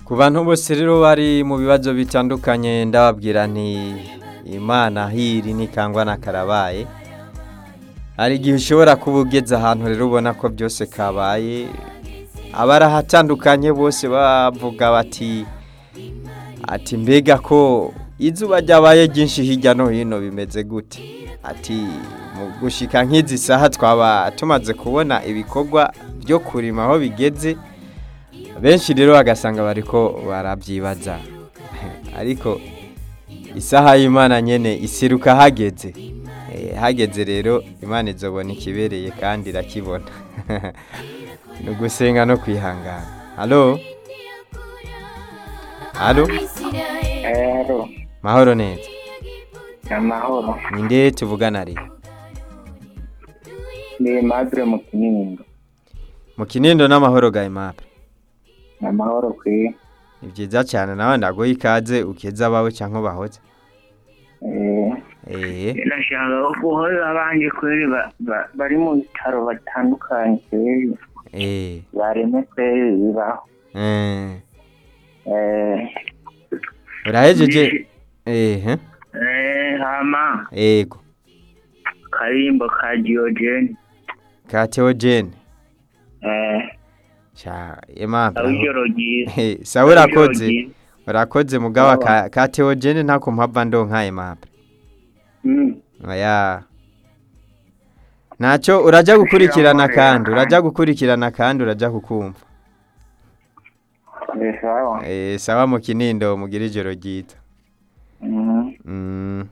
ku bantu bose rero bari mu bibazo bitandukanye ndababwira nti imana hiri ntikangwa na karabaye hari igihe ushobora kuba ugeze ahantu rero ubona ko byose kabaye abari ahatandukanye bose bavuga bati ati mbega ko izuba ryabaye ryinshi hirya no hino bimeze gute ati mu gushika nk'izi saha twaba tumaze kubona ibikorwa byo kurima aho bigeze benshi rero bagasanga bariko barabyibaza ariko isaha y'imana nyene isiruka hageze Eh, hageze rero imana izobona ikibereye kandi irakibona ni ugusenga no kwihangana halo halo Ero, mahoro neza amahoro. ninde tuvugana ari Ni Madre mu Kinindo. mu kinindo n'amahoro ga imape Amahoro kwi. ni byiza cyane nawe ndaguha ikaze ukeza abawe cyangwa bahoze Eh, eh nashaka guhora abandi kweri ba- ba- bari mu bitaro batandukanye kweri. eh Bareme kweri bibaho. eh Eh, urahejeje eh eh, eh, hama yego karimbo ka Diogene. ka Theogene Eh, cha imape aho ijoro ryiza. Eh, sawa urakoze Ijoro ryiza. urakoze mugaba ka, ka Theogene ntako mpava ndonka imape Mm. Oya. Nacho uraja gukurikirana kandi uraja gukurikirana kandi uraja kukumva. Eh, sawa. Eh sawa mu kinindo mugira ijoro ryiza. Mm. Mm.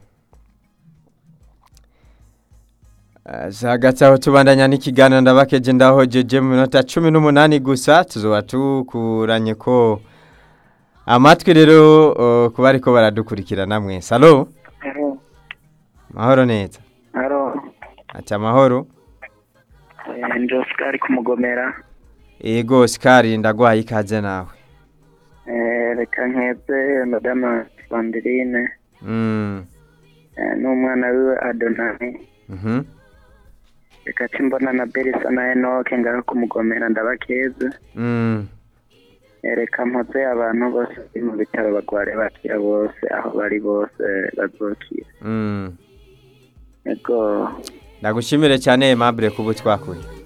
Zagati aho tubandanya n'ikiganiro ndabakeje ndahojeje mu minota cumi n'umunani gusa tuzoba tukuranye ko amatwi rero uh, kuba ariko baradukurikirana mwese alo Ero, mahoro neza ero. ati amahoro Eh, ndi Oscar kumugomera. ego sikari ndagwaye ikaze nawe Eh, reka nkeze madama Sandrine mm. eh, n'umwana wiwe Adonai mhm reka cimbona na Berisa na Enoke ngaho kumugomera ndabakeze mm. Eh, reka mpoze abantu bose bari mu bitaro bagware bakira bose aho bari bose bazokira mm. ego ndagushimire cyane Aimable kuba twakuye